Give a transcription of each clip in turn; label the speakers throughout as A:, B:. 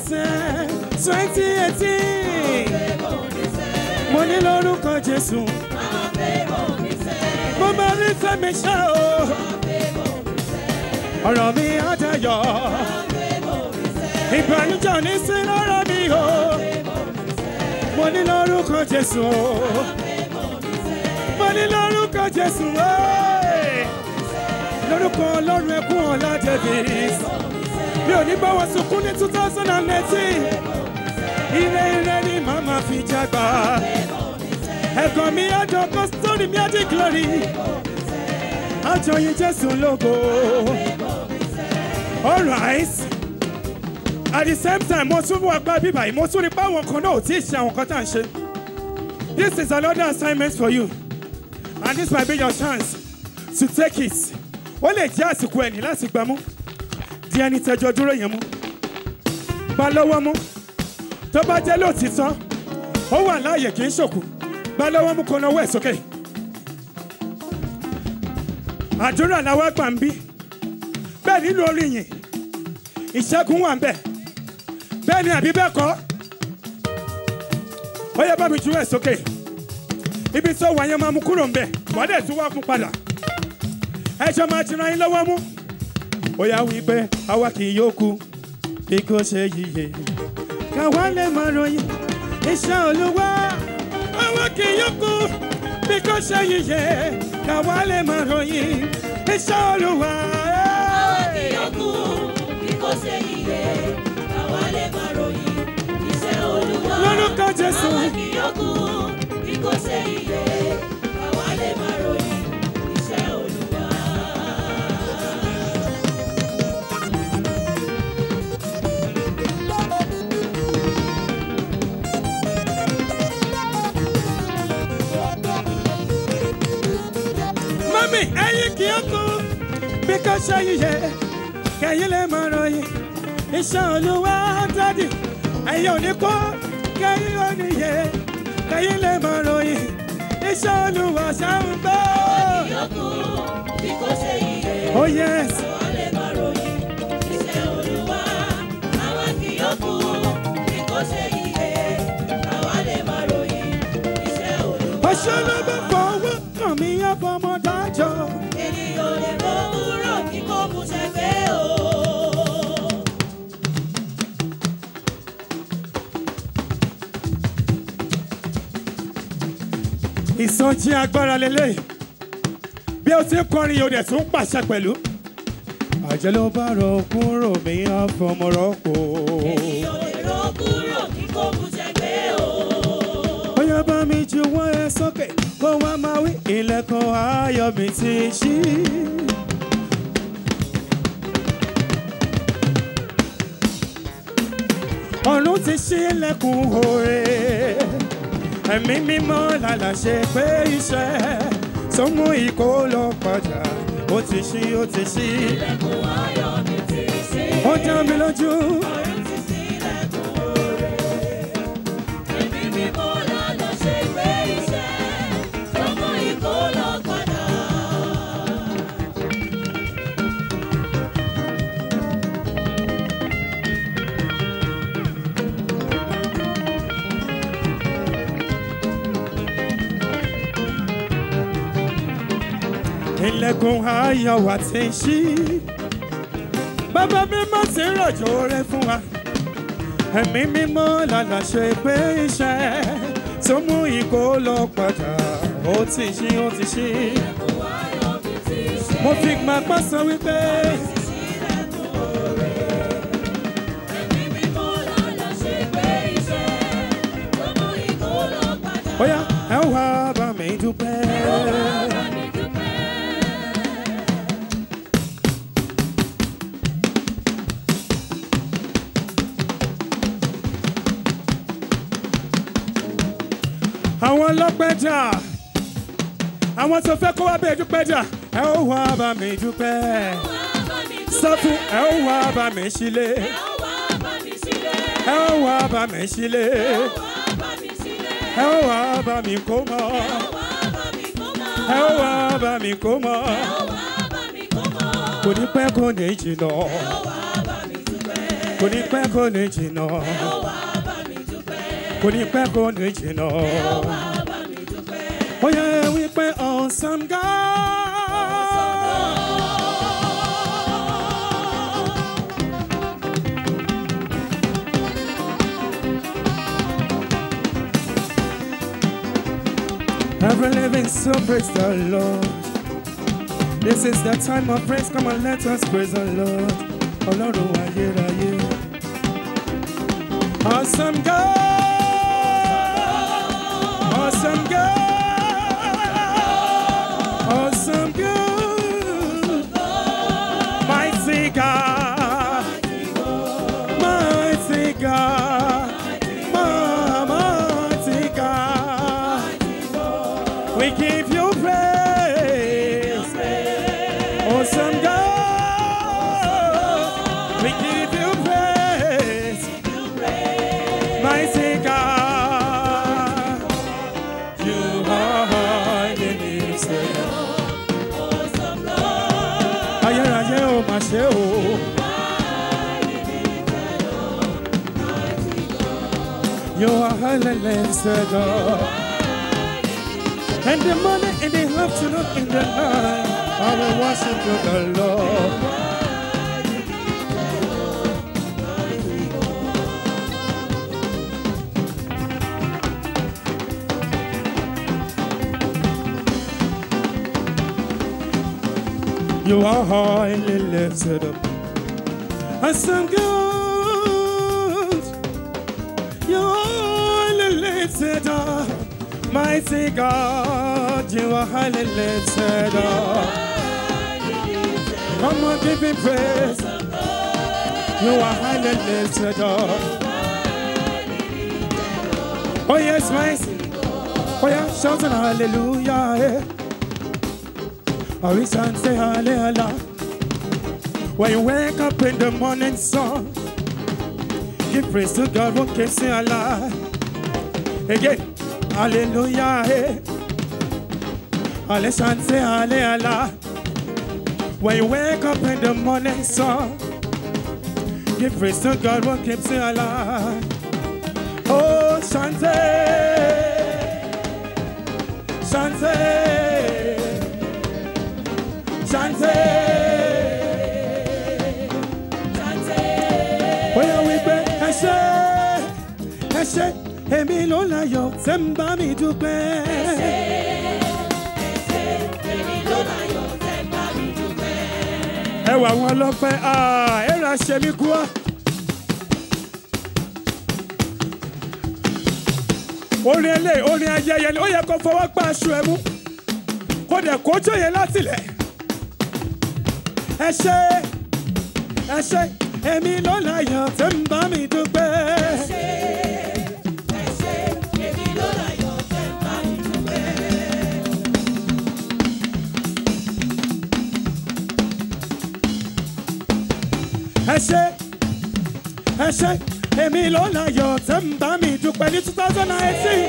A: sẹ́ twenty eighteen mo ní lórúkọ jésù mo máa rí fẹ́mi ṣá o ọ̀rọ̀ mi á dayọ̀ ìbànújẹ́ ò ní sí lọ́rọ̀ mi o mo ní lórúkọ jésù o mo ní lórúkọ jésù o lórúkọ ọlọ́run ẹkún ọ̀la davis mi ò ní bá wọn sunkún ní two thousand and eighteen ire ire ni màmá fi jágbá ẹ̀gàn mi àjọkọ́ sórí mi àdí glory àjọyìn jésù lógo alright at the same time mo tún wà gbá bíbá yìí mo tún rí pé àwọn kan náà ò tí ì ṣe àwọn kan tá à ń ṣe this is another assignment for you and this might be your chance to take it ó lè jẹ́ àsìkò ẹ̀ní láti gbámú di ẹni tẹjọ dúró yẹn mú bá lọ́wọ́ mú tó bá jẹ́ lóòtítọ́ ó wà láàyè kì í ṣòkù bá lọ́wọ́ mú kó náwó ẹ̀ sókè àdúrà làwọn àgbà ń bí bẹ́ẹ̀ nínú orí yìí ìṣẹ́gun wà ń bẹ̀ bẹ́ẹ̀ ni àbí bẹ́ẹ̀ kọ́ ó yẹ bá mi ju ẹ̀ sókè ibi tó wà yẹn máa mú kúrò ń bẹ̀ wọ́n dẹ̀ tún wá mú padà ẹjọ́ máa ti ran yín lọ́wọ́ mú ó yá wí pé àwa kì yóò kú bí kò ṣe yíyẹ káwa lè máa ròyìn iṣẹ́ olúwa àwa kì yóò kú bí kò ṣe yíyẹ káwa lè máa ròyìn iṣẹ́ olúwa.
B: Àwa kì yóò kú bí kò ṣe yíyẹ, àwa lè máa ròyìn iṣẹ́ Olúwa.
A: Lórúkọ Jésù.
B: Àwa kì yóò kú bí kò ṣe yíyẹ, àwa lè máa ròyìn iṣẹ́ Olúwa.
A: mami ẹyin kì í kú bí kò ṣe yíyẹ kẹyìn lè máa ròyìn iṣẹ́ olúwa dádì ẹ̀yin ò ní kú kẹyìn ò ní yẹ kẹyìn lè máa ròyìn iṣẹ́ olúwa ṣáà gbọ́.
B: Kì yóò kú bí kò ṣe yíyẹ,
A: oh yes
B: àwa lè máa ròyìn iṣẹ́ Olúwa. Àwa kì yóò kú bí kò ṣe yíyẹ, àwa lè máa ròyìn iṣẹ́ Olúwa.
A: ọṣẹ ló bá fọwọ́ kàn mí ọmọ dájọ́.
B: ènìyàn lè rọ kúrò kí kò mú ṣẹgbẹ́ o.
A: ìsọjí agbára lélẹ̀ bí o ti ń kọrin o dẹ̀ tún ń pàṣẹ pẹ̀lú. àjẹ́ ló bá rọ kúrò mí àfọmọ́rọ́pò.
B: ènìyàn lè rọ kúrò kí kò mú ṣẹgbẹ́ o.
A: bóyá bá mi ju wọ́n ẹ sókè kó wá máa wí ilẹ̀kùn ayọ̀ mi ti ṣí. ọ̀run ti ṣí ilẹ̀kùn òre ẹ̀mí mímọ́ lálà ṣe pé iṣẹ́ tó mú ìkó lọ padà ó ti ṣí ó ti ṣí
B: ilẹ̀kùn ayọ̀ mi ti ṣí.
A: ó dá mi lójú.
B: ọ̀run ti ṣí ilẹ̀kùn oore. ẹ̀mí mímọ́ lánàá ṣe pé iṣẹ́ tọmọ ìkó lọ padà.
A: ilẹ̀kùn ayọ̀ wa ti ṣí. Bàbá mímọ́ ti ń rọ̀jò rẹ fún wa. Ẹ̀mí mímọ́ lálà ṣe pé iṣẹ́ tó mú ìkó lọ padà. Ó ti ṣí, ó ti ṣí.
B: ilẹ̀kùn ayọ̀ mi ti ṣí.
A: Mo fi gbàgbọ́ sọ wípé
B: ti ṣí ilẹ̀kùn oore. ẹ̀mí mímọ́ lánàá ṣe pé iṣẹ́ tọmọ ìkó lọ padà.
A: bóyá ẹ wá bá mi dúpẹ́.
B: Bá mi dúpẹ́.
A: Àwọn ọlọ́pẹ́ dà. Àwọn tó fẹ́ kó wá bẹ́ẹ̀ dúpẹ́ dà. Ẹ ó wá bá mi dúpẹ́. Sọ fún ẹ ó wá bá mi sílé. Ẹ ó wá bá mi sílé. Ẹ ó wá bá mi kó mọ́. Ẹ ó wá bá mi kó mọ́. Kò ní pẹ́ kò ní jìnnà. Kò kò ní pẹ́ kò ní jìnnà
B: ẹ ó wá bá mi dúpẹ́.
A: kò ní pẹ́ kò ní jìnnà.
B: ẹ ó wá bá mi dúpẹ́.
A: ó yẹ wípé awesome God. Every living soul, praise the Lord. This is the time of praise. Come on, let us praise the Lord. Ọlọ́run ayérayé. Awesome God. Awesome God. Awesome God. Mighty God. Mighty God. Mighty God. We give you praise. Awesome God. We give you praise. Mighty God. You are highly lifted up. Ayérayé o mà ṣe o. You are highly lifted up. And the morning, in the afternoon, in the night, I will worship you, the Lord. You are highly lifted up. Awesome God. You are highly lifted up. Mighty God, you are highly lifted up. Come on, give him praise. You are highly lifted up. Oh, yes, mighty. Oh, yeah, shouting hallelujah. Yeah. Oh, we can say hallelujah. When you wake up in the morning sun, give praise to God who keeps you alive. Again, hallelujah. Hey. Hallelujah, say hallelujah. When you wake up in the morning sun, give praise to God who keeps you alive. Oh, Shante, Shante. Shante. Bóyá wípé ẹ ṣé, ẹ ṣé, èmi ló láyọ̀ tẹ́ ń bá mi dúpẹ́. Ẹ wà wọn lọ́pẹ́, ẹ ra ṣe mí kú ọ́. Orin ẹlẹ́ orin ayẹyẹ ni ó yẹ kó fọwọ́ gbá aṣọ ẹ mú. Kó dẹ̀ kó jòyè látìlẹ̀ ẹ ṣé ẹ ṣé èmi ló láyọ̀ tẹ́ ń bá mi dúpẹ́. ẹ ṣé ẹ ṣé èmi ló láyọ̀ tẹ́ ń bá mi dúpẹ́ ní two thousand and eighteen.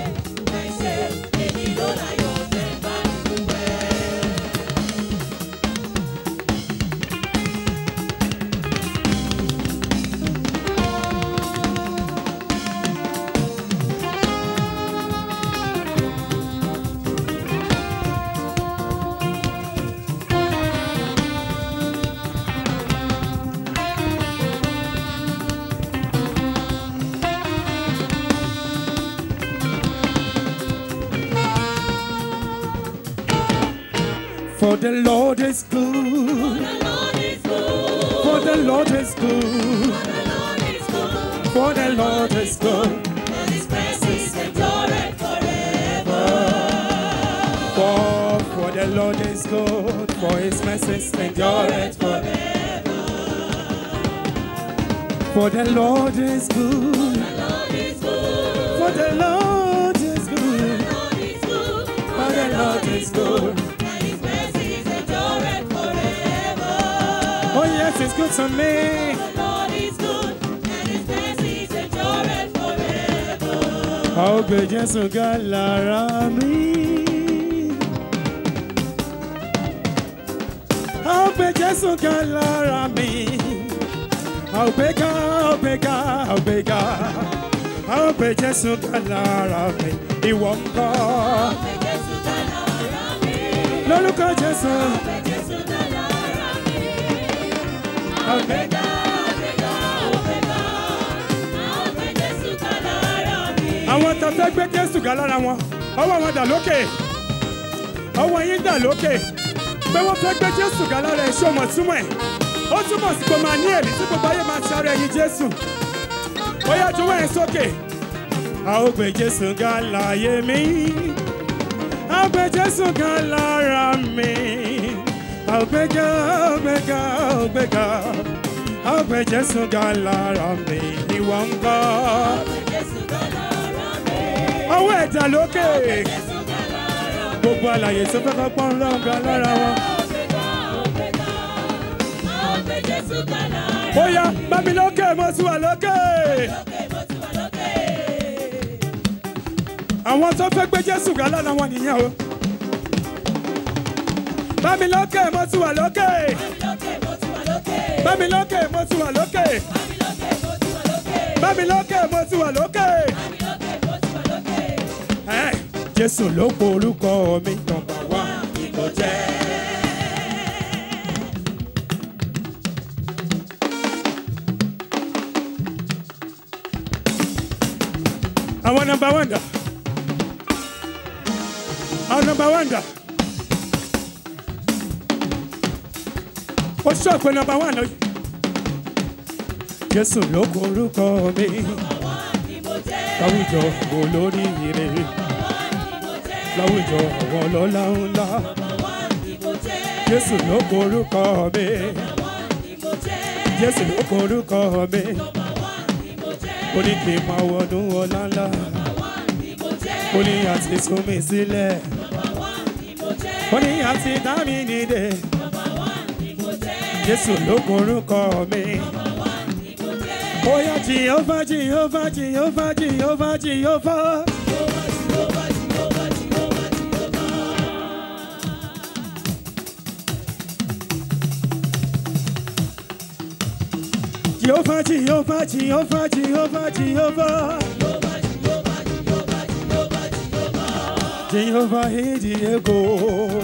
A: For the Lord is good. For the Lord is good. For the Lord is good. For, for the Lord is good. For his mercies endureth forever. For the Lord is good. For the Lord is good. For the Lord is good. Oh yes, it's good to me. Ó gbé Jésù ga lára mi. Ó gbé Jésù ga lára mi. I'll gbé ga, I'll gbé ga, I'll gbé ga. I'll gbé Jésù ga lára mi, ìwọ ńkọ́.
B: Ọpẹ́ Jésù dá lára mi.
A: Lórúkọ Jésù.
B: Ọpẹ́ Jésù dá lára mi.
A: I'll gbé
B: Ọpẹ́ ga, ọpẹ́ ga, ọpẹ́ Jésù dá lára mi.
A: àwọn tó fẹ́ gbé jésù ga lára wọn ọwọ́ wọn dà lókè ọwọ́ yín dà lókè pé wọ́n fẹ́ gbé jésù ga lára ẹ̀ ṣé o mọ̀ túmọ̀ ẹ̀ ó túmọ̀ sí pé o máa ní èrí tí gbogbo ayé máa ṣàrẹ ẹyin jésù ó yá juwọ́ ẹ̀ sókè a ó gbé jésù ga láyé mi a ó gbé jésù ga lára mi a ó gbé ga a ó gbé ga a ó gbé ga a ó gbé jésù ga lára mi ìwọ ń gbọ́
B: Ọpẹ́ Jésù dá lára mi.
A: ọwọ́ ẹ̀dá lókè
B: Jésù dá lára mi.
A: gbogbo àlàyé tó fẹ́ kọ́ pọ́n lọ́gà lára wọn.
B: Ọpẹ́ ga, ọpẹ́ ga, ọpẹ́ Jésù dá lára mi.
A: ó yá bámi lókè mo ti wà lókè.
B: Lókè, mo ti wà lókè.
A: àwọn tó fẹ́ gbé jésù ga lára wọn nìyẹn o. bámi lókè mo ti wà lókè.
B: Lókè, mo ti wà lókè.
A: bámi lókè mo ti wà lókè.
B: Àmì lókè, mo ti wà lókè.
A: bámi lókè mo ti wà lókè.
B: Àmì lókè, mo ti wà lókè.
A: Ẹ, jésù ló po orúkọ mi nọ́mbà wá.
B: Ni kò jẹ́.
A: àwọn nọ́mbà wán dà. àwọn nọ́mbà wán dà. ó ṣọ́ọ̀pù nọ́mbà wán lọ. jésù ló po orúkọ mi
B: Ni mo jẹ́.
A: láwùjọ olórí ire
B: Ni mo jẹ́.
A: láwùjọ àwọn ọlọ́lá ńlá.
B: Ni mo jẹ́.
A: jésù ló po orúkọ mi
B: Ni mo jẹ́.
A: jésù ló po orúkọ mi
B: Ni mo jẹ́.
A: ó ní kí n máa wọnú ọlá ńlá
B: Ni mo jẹ́.
A: ó ní àti sún mi sílẹ̀
B: Ni mo jẹ́.
A: ó ní àti dá mi nídè
B: Ni mo jẹ́.
A: jésù ló po orúkọ mi.
B: Ni mo jẹ́.
A: Oya Jehovah, Jehovah, Jehovah, Jehovah, Jehovah. Jehovah, Jehovah, Jehovah, Jehovah, Jehovah. Jehovah, hey Diego.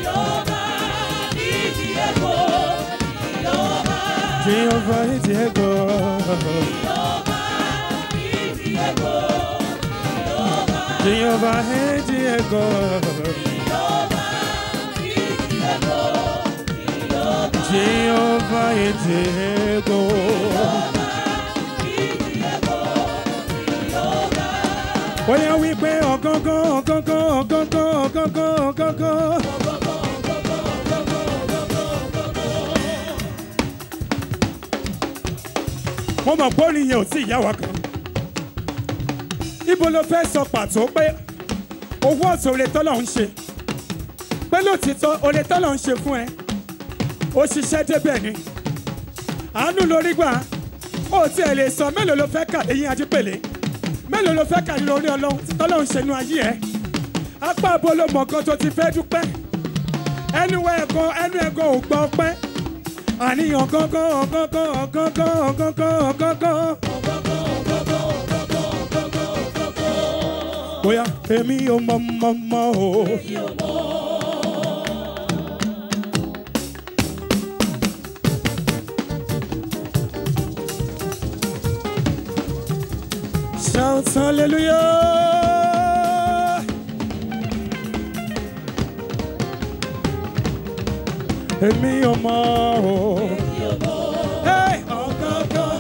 A: Jehovah, hey Diego. Jehovah, hey Diego. Jehovah, hey Diego. Oya wípé ọ̀gángán, ọ̀gángán, ọ̀gángán, ọ̀gángán, ọ̀gángán. mo mọ̀ pé orin yẹn ò tí ì yá wa kan. ibo ló fẹ́ sọ pàtó pé owó ọ̀sẹ̀ oore tọ́lọ̀ ń ṣe pé lótìtọ́ oore tọ́lọ̀ ń ṣe fún ẹ ó ṣiṣẹ́ débẹ̀ ni àánú lórí gbà ó tiẹ̀ lè sọ mélòó ló fẹ́ kà lẹ́yìn ajípèlé mélòó ló fẹ́ kà nínú orí ọlọ́run tí tọ́lọ̀ ń ṣe nú ayé ẹ apá abo ló mọ̀ kan tó ti fẹ́ dúpẹ́ ẹnu ẹ̀kan ẹnu ẹ̀kan ò gbọ́ pẹ́ àníyàn gángan ọ̀gángán ọ̀gángán ọ̀gángán ọ̀gángán. bóyá èmi ò mọ mọ mọ o. Shout hallelujah. Èmi ò mọ o. Hey, ọ̀gángán.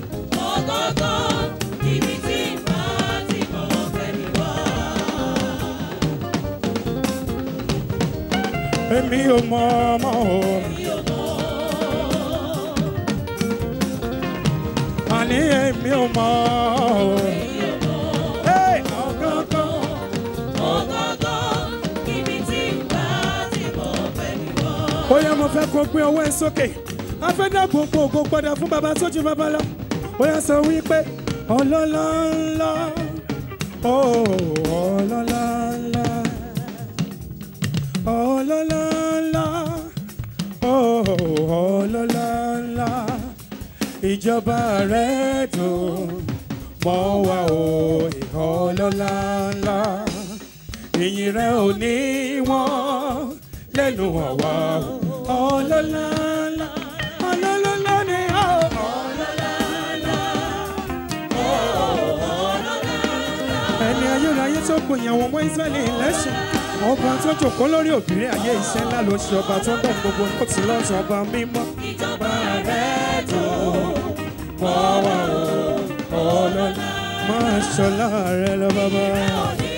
A: Èmi ò mọ ọmọ o. Àní èmi ò mọ o. Hey, ọ̀gángán. Bóyá mo fẹ́ kó gbé ọwọ́ ẹ sókè. A fẹ́ dá gbogbo ògo padà fún bàbá tó ju bàbá lọ. Bóyá sọ wípé ọlọ́lá ńlá. Oh, ọlọ́lá ńlá. Ọlọ́lá ńlá. Oh, ọlọ́lá ńlá. ìjọba rẹ̀ dùn mọ́ wa o ìhọ́ ọlọ́lá ńlá ìyìn rẹ̀ ò ní wọ́n lẹ́nu àwa o ọlọ́lá ńlá ọlọ́lá ńlá ni a ò ẹni ayérayé tó gbòyìn àwọn ọmọ Ísírẹ́lì lẹ́sìn ọba tó jòkó lórí òbírí ayé iṣẹ́ ńlá ló ṣe ọba tó ń dán gbogbo tó ti lọ́sàn ọba mímọ́.
B: ìjọba
A: rẹ̀ tó mọ́ wa o ọlọ́lá máa ṣọlá rẹ lọ bàbá.
B: òní